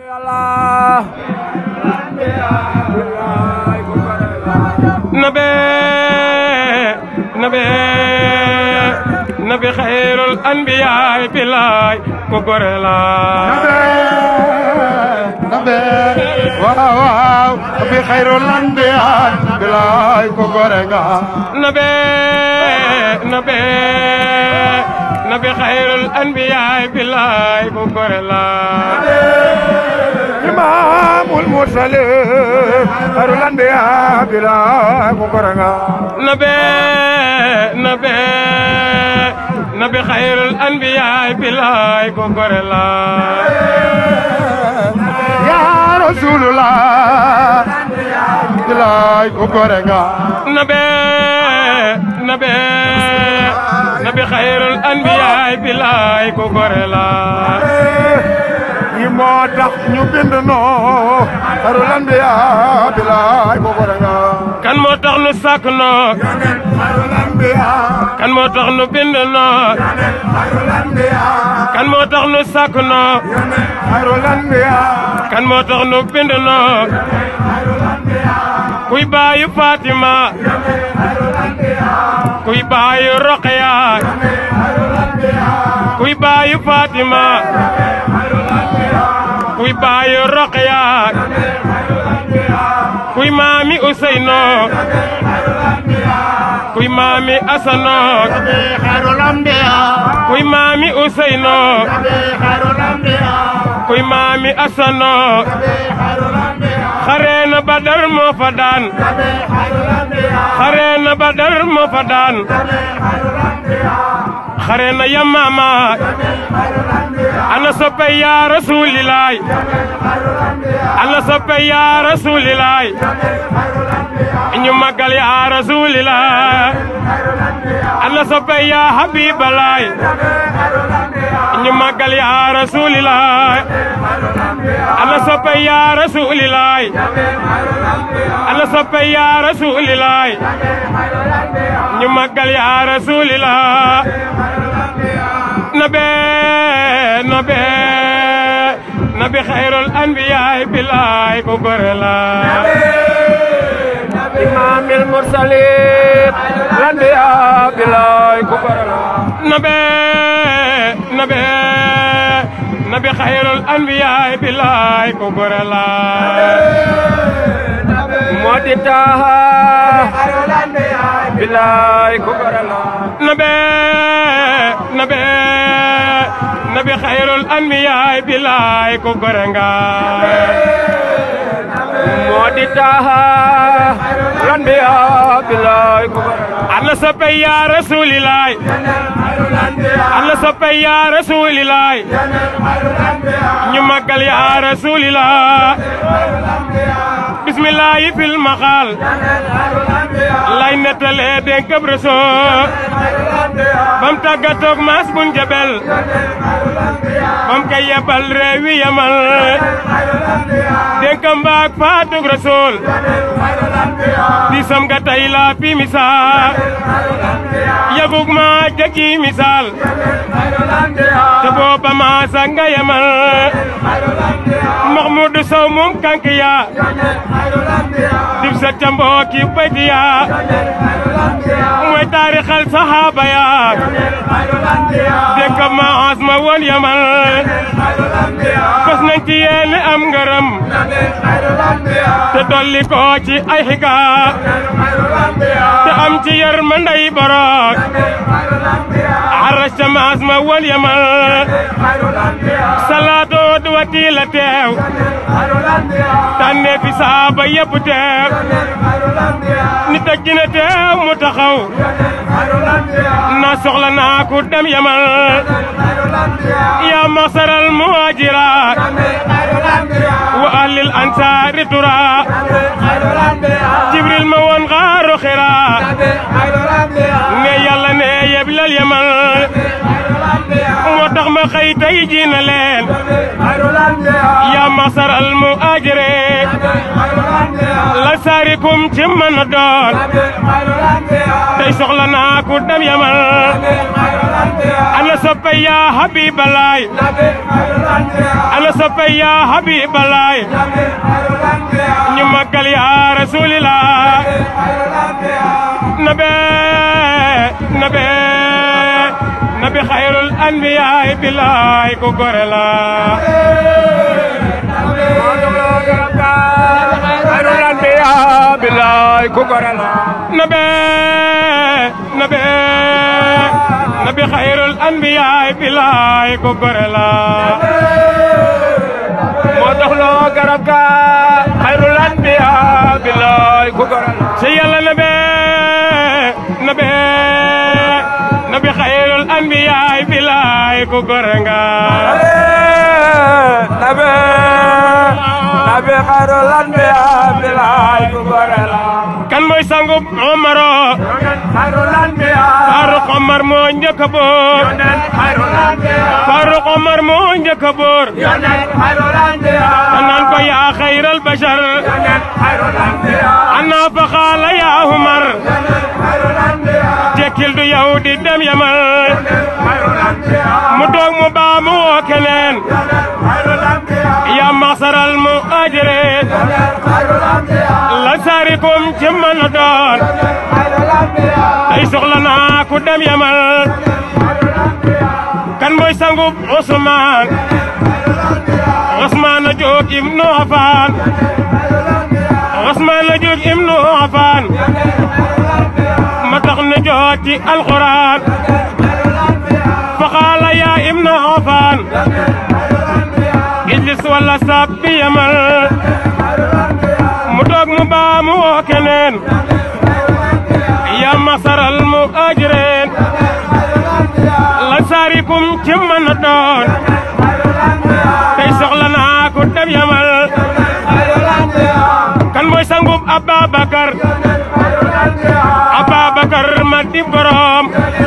nabe nabe nabi xayrul anbiyaay bilaay ko gore la nabe waaw waaw nabi xayrul anbiyaay bilaay ko gore nga nabe nabe nabi xayrul anbiyaay bilaay ko gore la imaamul mursalin xayrul anbiyaay bilaay ko gore nga nabe nabe nabi xayrul anbiyaay bilaay ko gore la yaa rasulullah bilaay ko gore nga nabe nabe nabi xayrul anbiyaay bilaay ko gore la yi moo tax ñu bind noo xayrul anbiyaay bilaay ko gore nga kan moo tax nu sàkk noo xayrul anbiyaay kan moo tax nu bind noo xayrul anbiyaay kan moo tax nu sàkk noo xayrul anbiyaay kan moo tax nu bind noo kuy baayu Fatima kuy baayu Roqaya kuy baayu Fatima kuy baayu Roqaya kuy maami Useyno kuy maami Asano xayrul anbiyaay kuy maami Useyno xayrul anbiyaay kuy maami Asano xare na Badar moo fa daan xare na Badar moo fa daan xare na Yamama ana soppe yaa rasulilaay ana soppe yaa rasulilaay ñu magal yaa rasulilaay ana soppe yaa habibalaay ñu magal yaa rasulilaay ana soppe yaa rasulilaay ana soppe yaa rasulilaay ñu magal yaa rasulilaay nabe nabe nabi xayrul anbiyaay bilaay ko gore la imaamil mursalin anbiyaay bilaay ko gore nga nabe nabe nabi xayrul anbiyaay bilaay ko gore la moo di taaha xayrul anbiyaay bilaay ko gore nga nabe nabe nabi xayrul anbiyaay bilaay ko gore nga moo di taaha xayrul anbiyaay bilaay ko gore nga ana soppe yaa rasulilaay ana soppe yaa rasulilaay ñu magal yaa rasulilaay bismillahi fil maxaal lay nettalee dénkab rasool bam tàggatoog maas bun jabel bam kay yebal réewi yamal dénkam baak faatug rasool disam ga tay la fi misaal yagug ma jagi misaal te booba maasa nga yamal Mahmoudou Sow moom kankiya dib sa camboo ki baytiya mooy taarixal saxaaba ya dégg ma as ma woon yamal fas nañ ci yéen am ngërëm te dolli ko ci ay xiga te am ci yar ma ndey borok arrasta ma as ma woon yamal salaatu du wati la teew tànne fi saaba yëpp teew nit ak dina teew mu taxaw na soxla naa ku dem yamal yaa masaral muhajiraat wa ahlil ansaari tura jibril ma woon xaaru xira ne yàlla ne yeblal yamal moo tax ma xëy tey ji na leen yaa masaral muhajiraat la saarikum ci mën a doon tey soxla naa ku dem yamal ana soppe yaa habibalaay ana soppe yaa habibalaay ñu màggal yaa rasulillah nabe nabe nabi xayrul anbiyaay bilaay ku gore la xayrul anbiya bilaay ku gore la nabe nabe nabi xayrul anbiyaay bilaay ku gore la moo tax loo garab ga xayrul anbiya bilaay ku gore la ci yàlla nabe nabe nabi xayrul anbiyaay bilaay ku gore nga nabe nabe xayrul anbiya bilaay ku gore la kan mooy sangub Omaro xayrul anbiya Faruq Omar moo njëkk a boor yonen xayrul anbiya Faruq Omar moo njëkk a boor yonen xayrul anbiya naan ko yaa xayral bashar yonen xayrul anbiya ana fa xaala yaa Umar xayrul anbiya tekkil du yow di dem yamal xayrul anbiya mu toog mu baa mu woo keneen xayrul anbiya yaa maxsaral mu ajire xayrul anbiya la saarikum ci mën a doon xayrul anbiya ay soxla naa ku dem yamal kan mooy sangub Usmaan Usmaan a jóg ibnu Affaan Usmaan a jóg ibnu Affaan ma tax ne joot ci alxuraan fa qaala yaa ibnu Affaan ijlis wala sabbi yamal mu toog mu baa mu woo keneen yaa masaral mu ajreen lan saarikum ci mën a doon tey soxla naa ku dem yamal kan mooy sangub Ababakar Ababakar ma dib gorom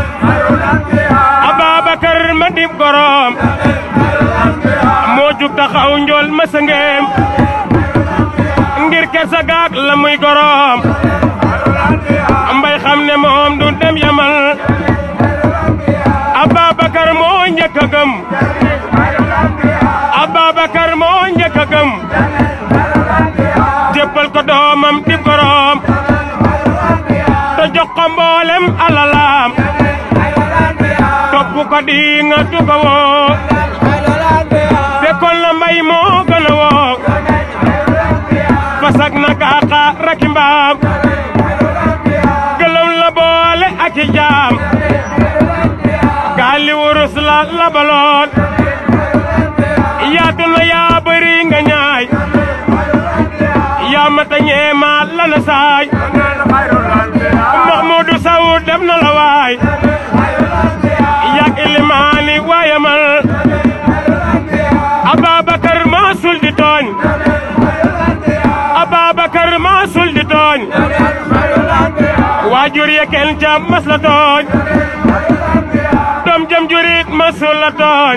Ababakar ma dib gorom moo jug taxaw njool ma sëngeem ngir kersa gaag la muy gorom mbay xam ne moom du dem yamal Ababakar moo njëkk a gëm Ababakar moo njëkk a gëm jébbal ko doomam di gorom te jox ko mboolem alalaam topp ko di nga du ko woo fekkoon la mbay moo gën a woo fasak na kaaxa raki mbaam gëlëm la boole ak i jaam gaali wurus la labaloon yaatu na yaa bëri nga ñaay yaa mata ñeema la na saay Mahmoudou Sow def na la waay yak ilimaani waayamal Ababakar maa sul di tooñ Ababakar maa sul di tooñ waajur ya kenn ca mas la tooñ doom jëm jurit masul la tooñ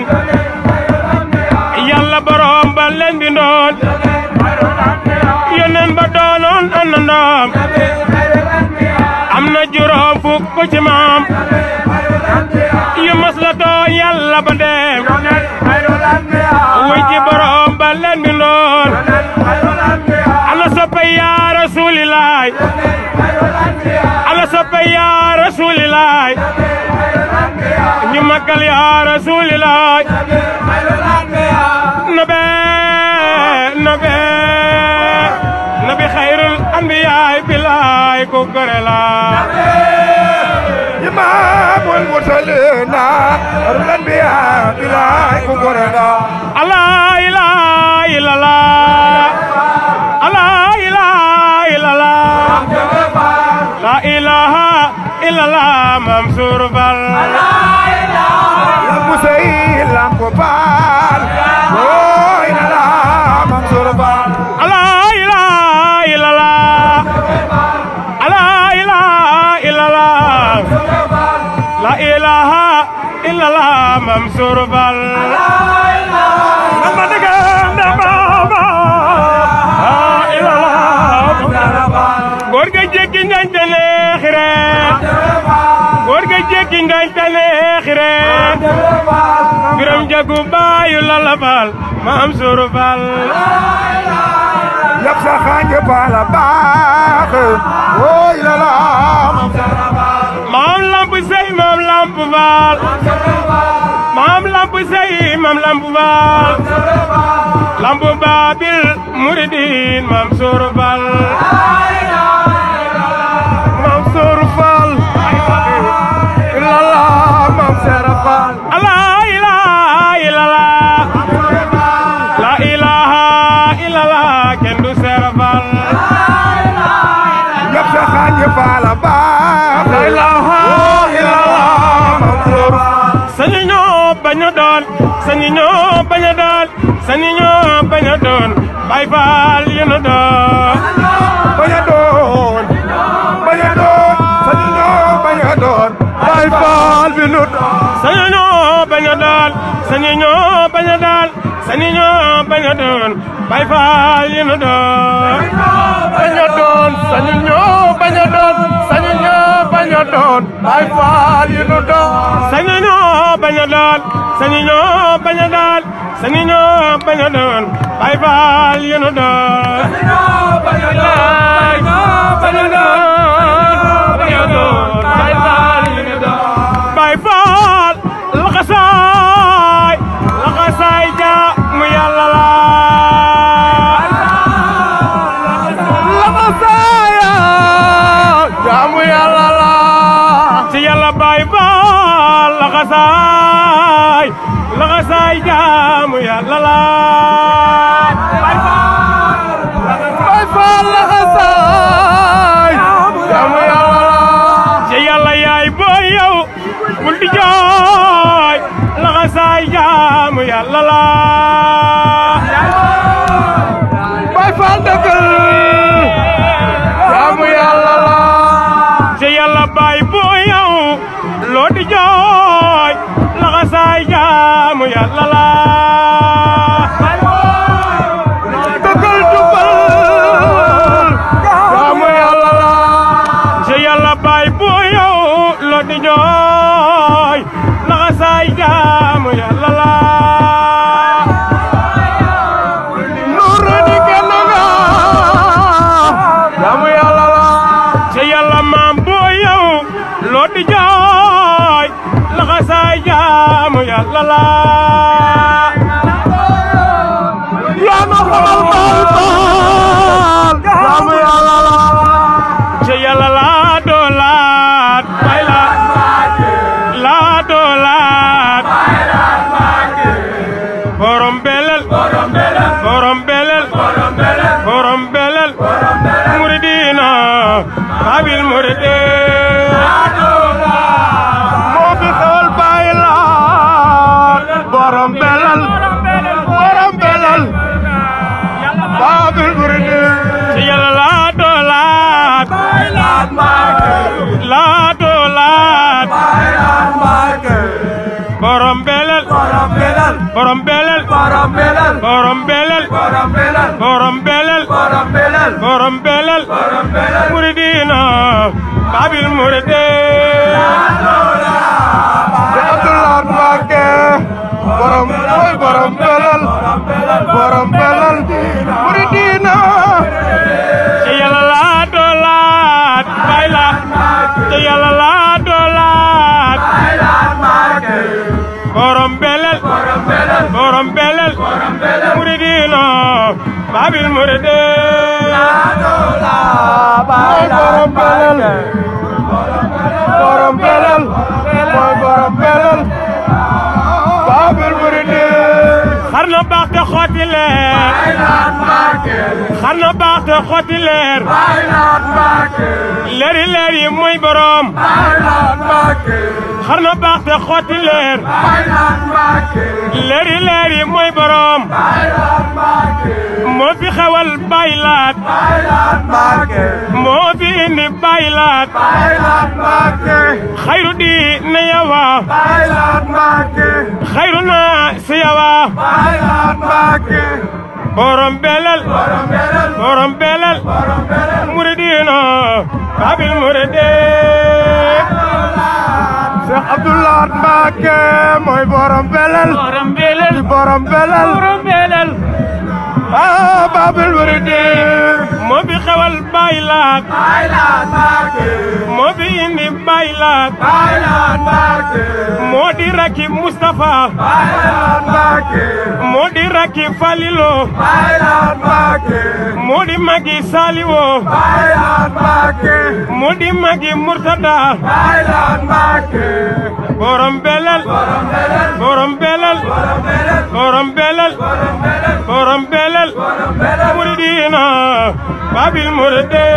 yàlla borom ba leen bindoon yónneen ba doonoon àndandoom am na juróom fukk ci maam yu mas la tooñ yàlla ba dem wuy ci borom ba leen bindoon ana soppe yaa rasulilaay ana soppe yaa rasulilaay ñu màggal yaa rasulilaay nabe nabe nabi xayrul anbiyaay bilaay ku gore la imaamul mursalina xayrul anbiya bilaay ku gore la allah ilaha illallah allah ilaha illallah la ilaha illallah Mansour Fall lampu sey lampu baal ooy na la Mansour Fall Allah ilaha illallah Allah ilaha illallah La ilaha illallah Mansour Fall Nama dega nama La ilaha siré biram jagu baayu lalla faal maam suru faal yab sa xanje pala baax woy la la maam lamp sey maam lamp faal maam lamp sey maam lamp faal lamp baabil muridin maam suru faal mam sooru faal la la mam seera faal la ilaha illallah la ilaha illallah kenn du seera faal yab sa xanje pala baax la ilaha illallah mam sooru sañu ñoo bañ a doon sañu ñoo bañ a doon sañu ñoo bañ a doon bay faal yu nu doon bañ a doon bañ a doon sañu ñoo bañ a doon bay faal bi nu doon sañu ñoo bañ a doon sañu ñoo bañ a doon sañu ñoo bañ a doon bay faal yu nu doon bañ a doon sañu ñoo bañ a doon sañu ñoo bañ a doon bay faal yi nu doon sañu ñoo bañ a doon sañu ñoo bañ a doon sañu ñoo bañ a doon bay faal yu nu doon bañ a doon bañ a doon bañ a doon bay faal yu nu doon bay faal laxasaay laxasaay ja mu yàlla la laxasaaya jaamu yàlla la ci yàlla bay faal laxasaay laxasaay ja mu yàlla la bay faal bay faal laxasaay jaamu yàlla la ci yàlla yaay booy yow bul di jooy laxasaay jaamu yàlla la bay faal dëggal jaamu yàlla la ci yàlla baay booy yow loo di jooy laxasaay jaamu yàlla la dëggal jubal jaamu yàlla la ci yàlla baay booy yow loo di jooy laxasaay jaamu yàlla la nuuru di kenn nga jaamu yàlla la ci yàlla maam booy yow loo di jooy laxasaay jaamu yàlla la yaa nu xamal baal baal jaamu yàlla la ci yàlla laa doolaat bay laat laa doolaat borom belel borom belel borom belel muridina babil muride moo fi xewal baay laat borom belal borom belal baabil muridi ci yàlla laa doolaat laa doolaat borom belel borom belal borom belel borom belal borom belel borom belal borom belel borom belal borom belel borom belal muridina babil muride te Abdoulaye Mbacke borom mooy borom belal borom belal muridina ci yàlla laa doolaat bay la ci yàlla laa doolaat borom belel borom belel muridina babil muride mooy borom belal borom belal mooy borom belal baabil muridi xar na baax te xotti leer xar na baax te xotti leer leeri leer yi mooy borom xar na baax te xotti leer leeri leer yi mooy borom moo fi xewal baylaat moo fi indi baylaat xayru di na yawa xayru na si yawa borom belal borom belal muridina babil muride Cheikh Abdoulaye Mbacke mooy borom belel borom belel di borom belel borom belel ah Babul Muridi moo fi xewal Baay Laat Baay Laat Mbacke moo fi indi Baay Laat Baay Laat Mbacke moo di rakki Moustapha Baay Laat Mbacke moo di rakki Falilo Baay Laat Mbacke moo di magi Saliwo Baay Laat Mbacke moo di magi Murtada Baay Laat Mbacke borom belel borom belel borom belel borom belel muridina babil muride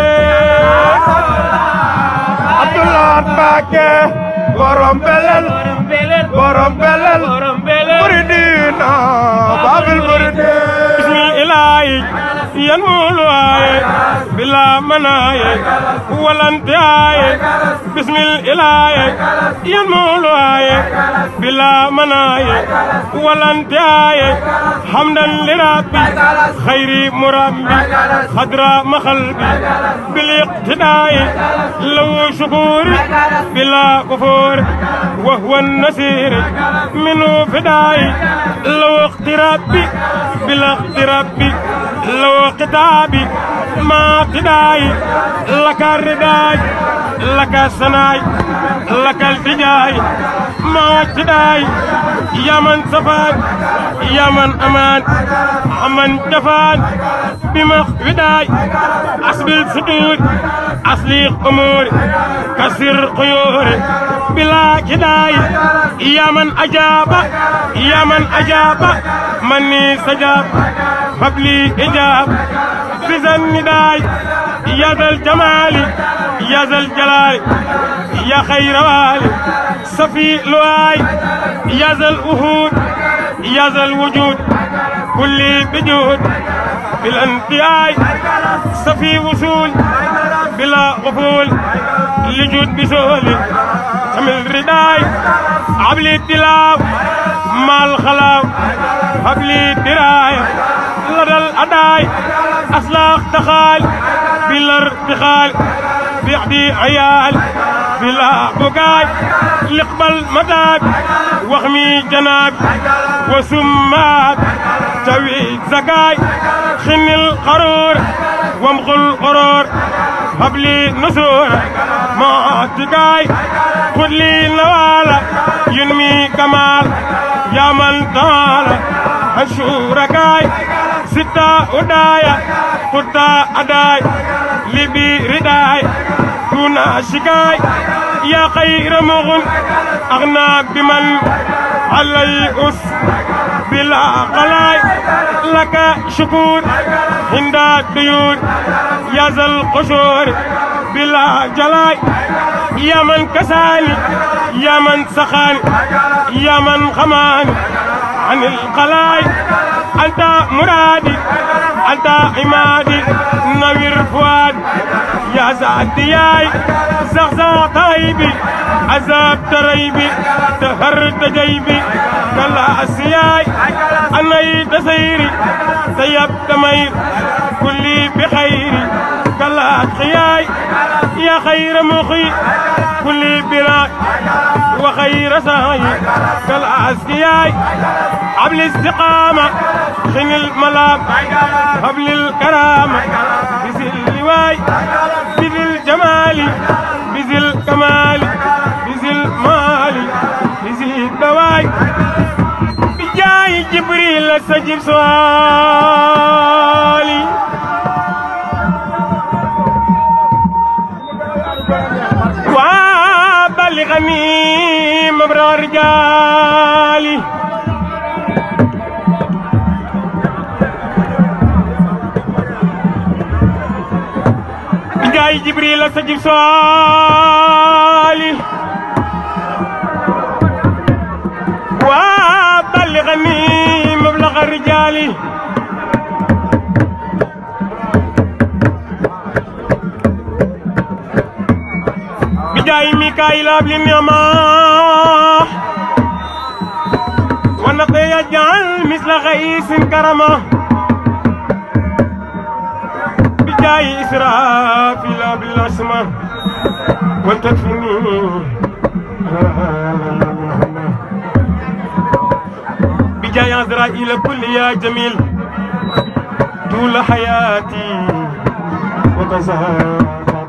Abdoulaye Mbacke borom belel borom belel borom belel borom belel muridina Babul Muridi bismil ilahi yan muluwaye bila manaye walante aye bismil ilahi yan muluwaye bila manaye walante aye hamdan lirabbi khayri murabbi khadra makhalbi bil iqtida'i law shukuri bila kufur وهو النسير منه فداي لو اقترابي بلا اقترابي لو قتابي ما قداي لك الرداي لك السناي لك التجاي ما اجتداي يا من سفان يا من امان من جفان بمخفداي اسبل صدور اصليق اموري كسر قيوري بلا كداي يا من أجاب يا من أجاب مني سجاب فبلي إجاب في النداي يا ذا الجمال يا ذا الجلال يا خير والي صفي لواي يا ذا الوهود يا ذا الوجود كل بجود بالانتهاء صفي وصول بلا غفول لجود بسهول حمل رداي عبلي التلاو مع الخلاو هبلي دراية لدى الأداي أسلاخ تخال بلا ارتخال بيعدي عيال بلا بقاي لقبل مداد وخمي جناب وسمات توي زكاي خن القرور وامخل القرور هبلي نسور ما تقاي خذ لي نوالا ينمي كمال يا من تعالى الشوركاي ستة ودايا قطة أداي لبي رداي دون شكاي يا خير مغن أغنى بمن علي أس بلا قلاي لك شكور عند الديون يا ذا القشور بلا جلاي يا من كساني يا من سخاني يا من خماني عن القلاي أنت مرادي أنت عمادي نوير فؤاد يا زعدياي زغزا طيبي عذاب تريبي تهرت جيبي كلا أسياي أني تسيري سيب تمير كلي بخيري كلا خياي يا خير مخي كل بلاد وخير ساي كالعسكياي عبل استقامة خن الملام قبل الكرامة بذي اللواي بذي الجمال بذي الكمال بذي المال بذي الدواي بجاي جبريل استجب سؤالي وبلغني مبرى رجالي جاي جبريل استجب سؤالي وبلغني مبلغ الرجال بجاي ميكائيل ابن النعمة ونقي يجعل مثل غيث كرمه بجاي إسرافيل بالأسماء ولتكفني بجاي عزرائيل كل يا جميل طول حياتي وكسها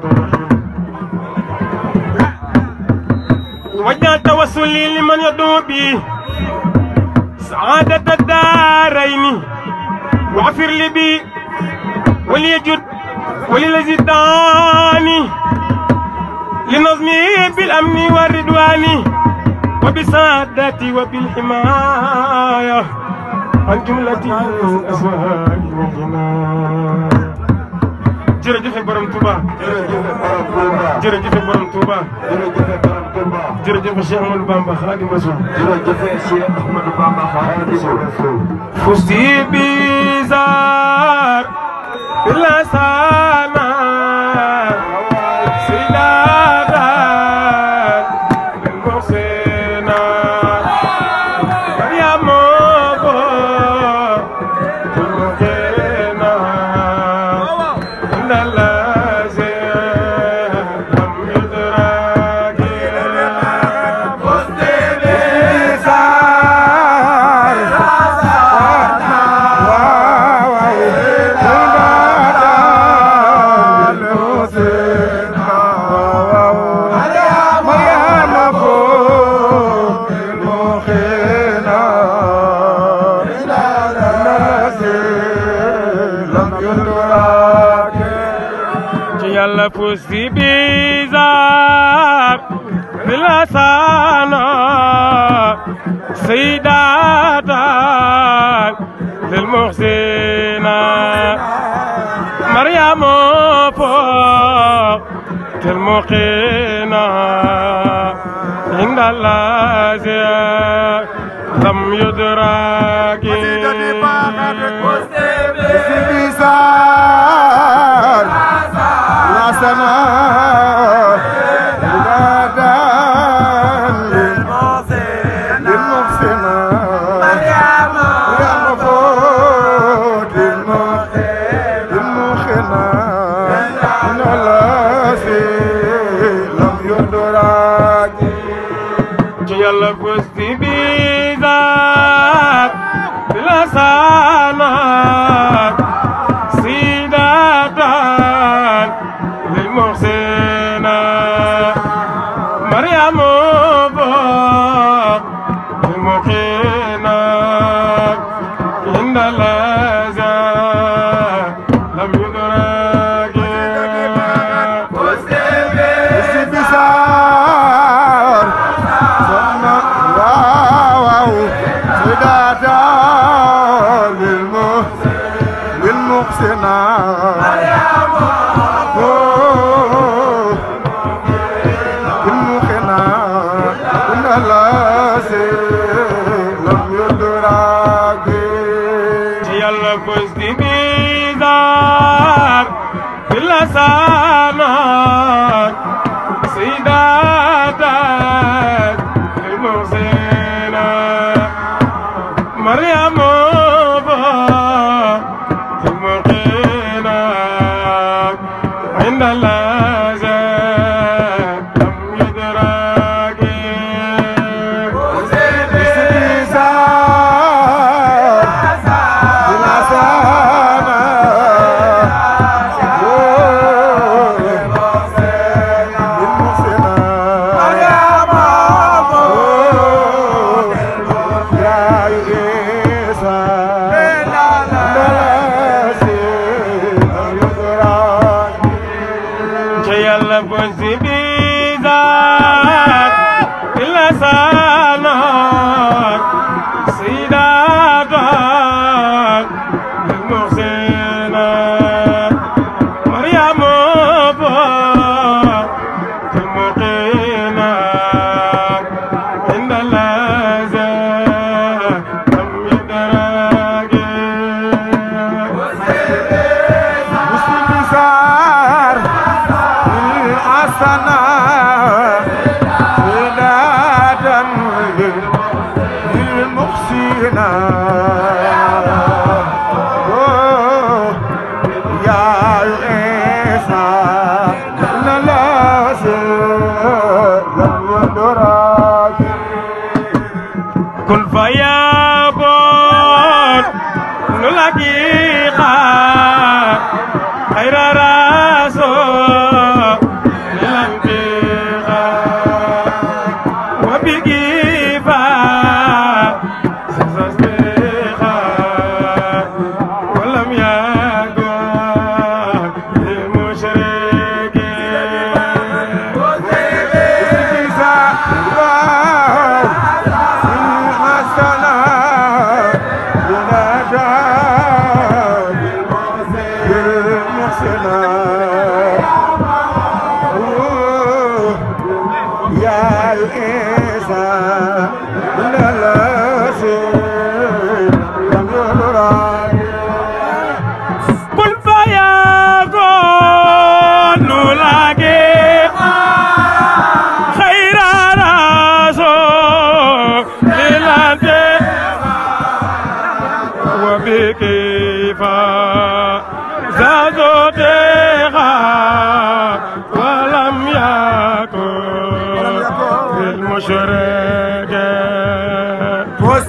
وجه توسلي لمن يدعو بي سعادة الدارين واغفر لي بي وليجد وللذي دعاني لنظمي بالأمن والرضوان وبسعادتي وبالحماية عن جملة الأزواج والجنان jërëjëf borom Touba jërëjëf borom Touba jërëjëf Cheikh Ahmadou Bamba Khadim Rasoul فزتي بزار بالأسانا سيداتا المحسنة يا موبو المحسنة إن الذي لم يدرك فزتي ci yàlla puus si bizar bilasana saydatan lil muhsina maryamu fوق المقينا عند الله لم يدرك ci yàlla puus si bizar bilasana سيداتان للمحسنة مريم فوق المقينة إن الذي لم يدرك ci yàlla puus si bizar bilasana سيداتك المحسنة مريم المقينة عند الذي لم يدرك ci yàlla puus si bizar bilasana سيداتك المحسنة مريم فوق المقينة عند الذي لم يدرك Yeah. kun fayakun nu lagi xaar xayra raso lanti xaar wa bigi fa sasas bi xaar walam yakun lil mushrikin kun fayakun nu lagi xayra raso lilante wa bikifa zazoteha walam yakun lilmushrikin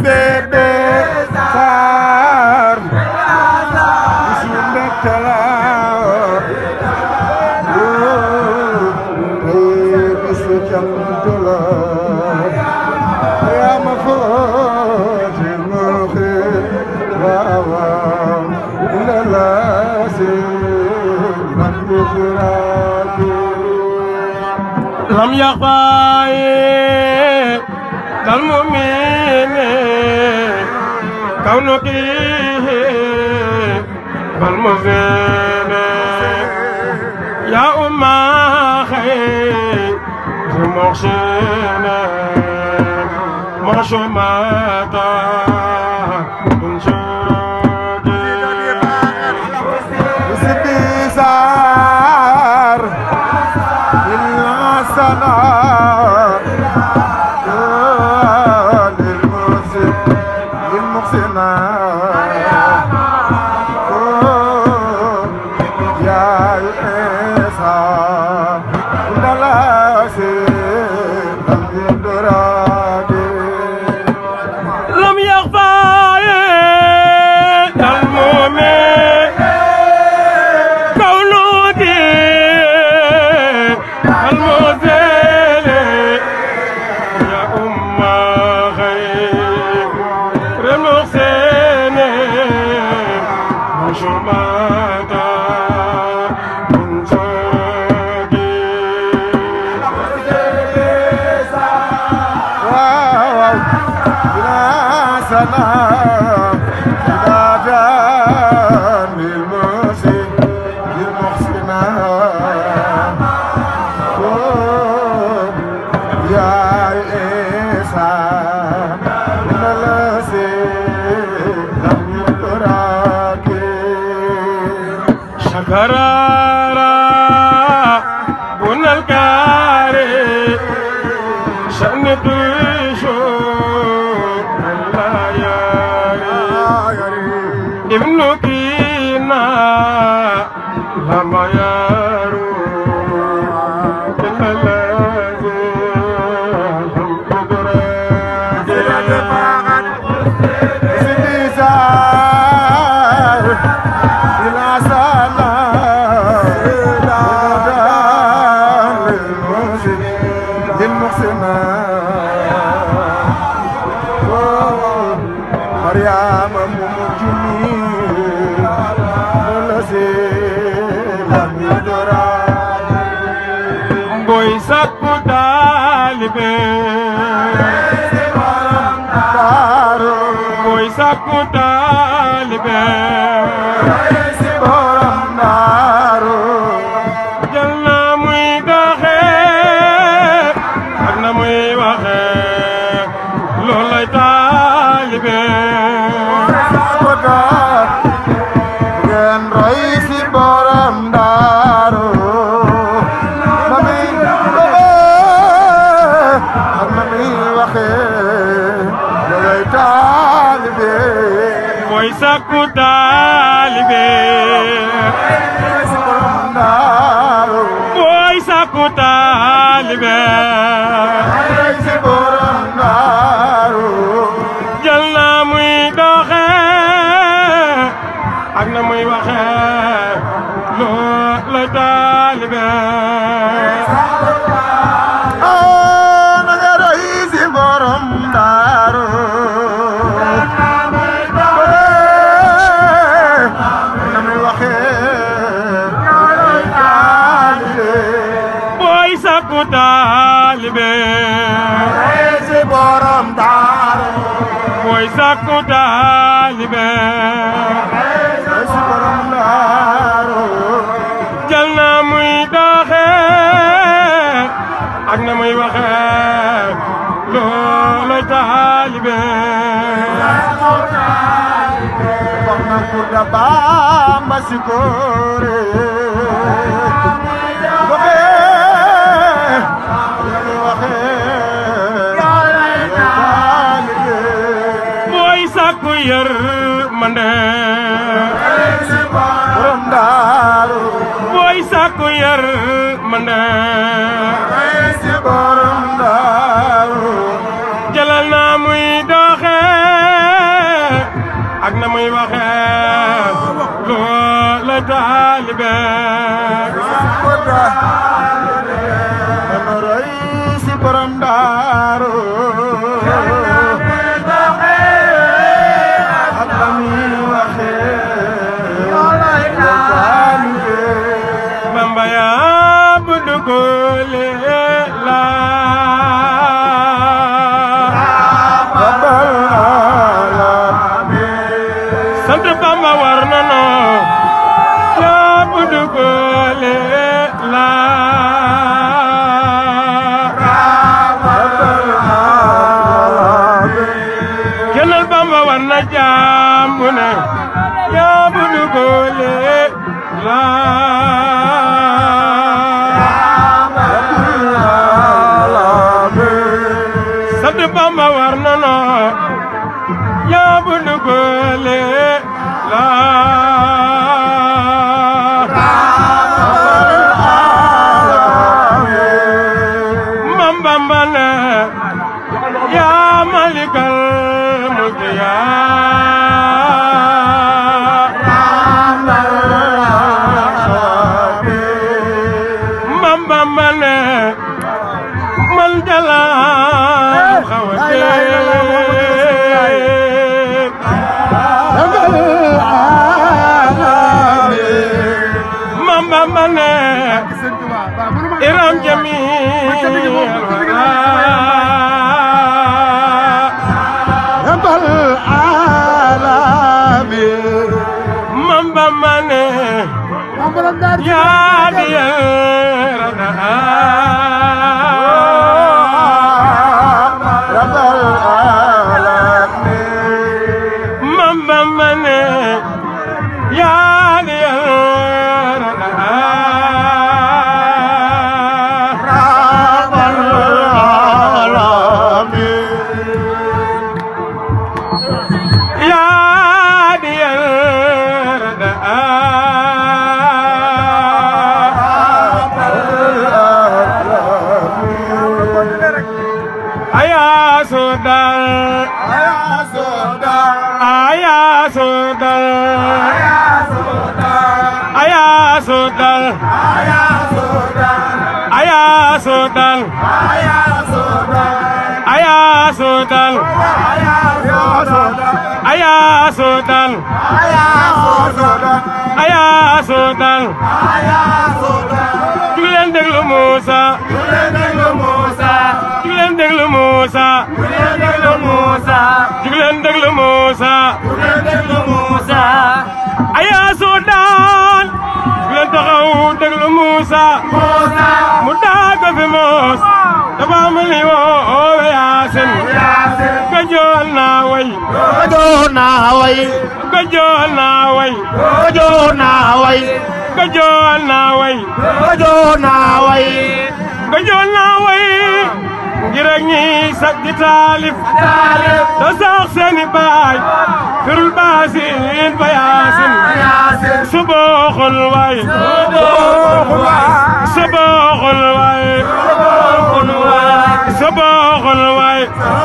لم يخفى المؤمن كونك والمزين يا أم خير محسن معشومات من لم يخفى المؤمن كونك المزيل يا أم خير المحسن مشمات من شكرارا بن الكاري شأن تشوف لا ياري ابن كينا لما يارو كلا لازم مريم ممجنين لم يدرى boy sakku taalibe daaru boy sakku taalibe borom daaru jël na muy doxee ak na muy waxee loolay taalibe ko daar ngeen roy si borom daaru na muy doxee ak na muy waxee loolay taalibe boy sakku taalibe si borom daaru boy sakku taalibe roy si borom daaru lay taalibe ah na nga roy si borom daaru na muy waxee taalibe booy sakku taalibe si borom daaru booy sakku taalibe si borom daaru jël na muy doxe ak na muy waxe loolay taalibe wax na pour da Bamba si góore waxee waxee taalibe booy sakku yër mande borom daaru booy sakku yër mande si borom daaru jëlal na muy doxe ak na muy waxe loolay taalibe Kota dama roy si borom daaru ak la muy waxee taalibe Bamba yaa buddu góole la Babal alamin sant Bamba war na noo yaa buddu góole la kennal Bamba war na jaam bu ne yaa buddu góole la sant Bamba war na noo yaa buddu góole la Mam Bamba ne yaa malikal mulki yaa Mam Bamba ne man jalaam xawate Mam Bamba ne iram jami Babal alamin Mam Bamba ne yaa di yarana Babal alamin Mam Bamba ne yaa di yarana Babal alamin yaa di yarana aya sodal aya sodal aya sodal aya sodal aya sodal aya sodal aya sodal jug leen déglu Moussa jug leen déglu Moussa jug leen déglu Moussa aya sodal jug leen taxaw déglu Moussa mu daago fi moos dafa mel ni woo Yaasin gajool naa way gajool naa way gajool naa way gajool naa way ngir ak ñi sag di taalif da sax seeni baay firul baasin fa Yaasin subooxul way subooxul way subooxul way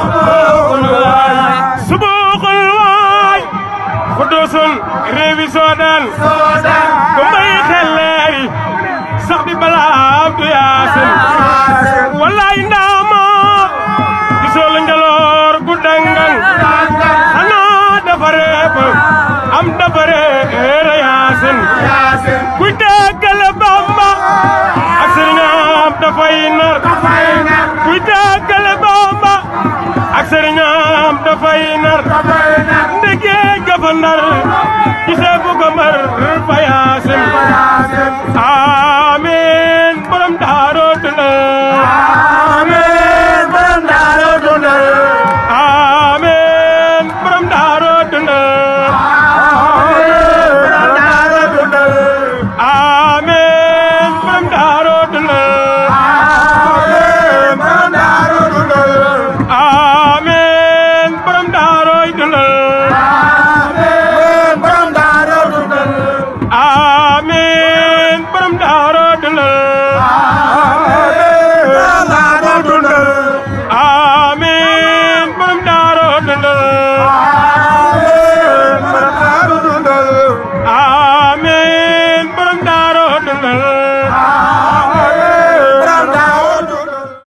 subooxul way xudusun réewi Soodaan ku mbay xelleeri am dafa réer yaasin kuy tàggale Bamba ak sëriñam dafay nar kuy tàggale Bamba ak sëriñam dafay nar